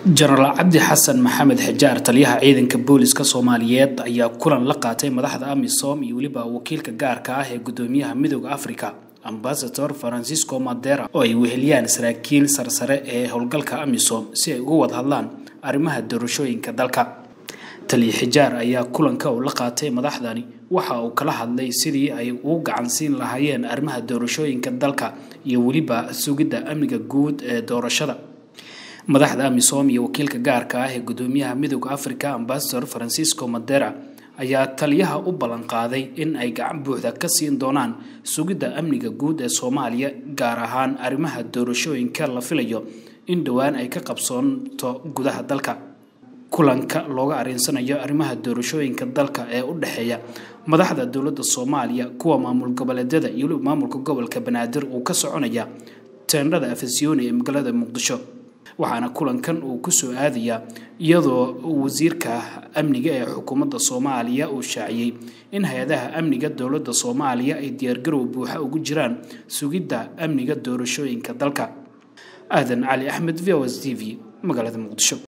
jenaraal cabdi xasan maxamed xijaar taliyaha ciidanka booliska soomaaliyeed ayaa kulan la qaatay madaxda amisom iyo weliba wakiilka gaarka ah ee gudoomiyaha midooda africa ambasador francisco madera oo ay weheliyaan saraakiil sarsare ee howlgalka amisom si ay uga wada hadlaan arrimaha doorashooyinka dalka taliya xijaar ayaa kulanka uu la qaatay madaxdani waxa uu kala hadlay sidii ay ugu gacansiin lahaayeen arrimaha doorashooyinka dalka iyo weliba sugidda amniga guud ee doorashada madaxda amisom iyo wakiilka gaarka ah ee gudoomiyaha midooda africa ambasador francisco madera ayaa taliyaha u ballan qaaday in ay gacan buuxda ka siin doonaan sugidda amniga guud ee soomaaliya gaar ahaan arrimaha doorashooyinka la filayo in dhowaan ay ka qabsoonto gudaha dalka kulanka looga arinsanayo arrimaha doorashooyinka dalka ee u dhexeeya madaxda dowladda soomaaliya kuwa maamul goboleedyada iyo weliba maamulka gobolka banaadir uu ka soconaya teendhada afasyooni ee magaalada muqdisho waxaana kulankan uu kusoo aadayaa iyadoo wasiirka amniga ee xukuumadda soomaaliya uu shaaciyey in hay-adaha amniga dowladda soomaaliya ay diyaargarow buuxa ugu jiraan sugidda amniga doorashooyinka dalka aadan cali axmed v o s t v magaalada muqdisho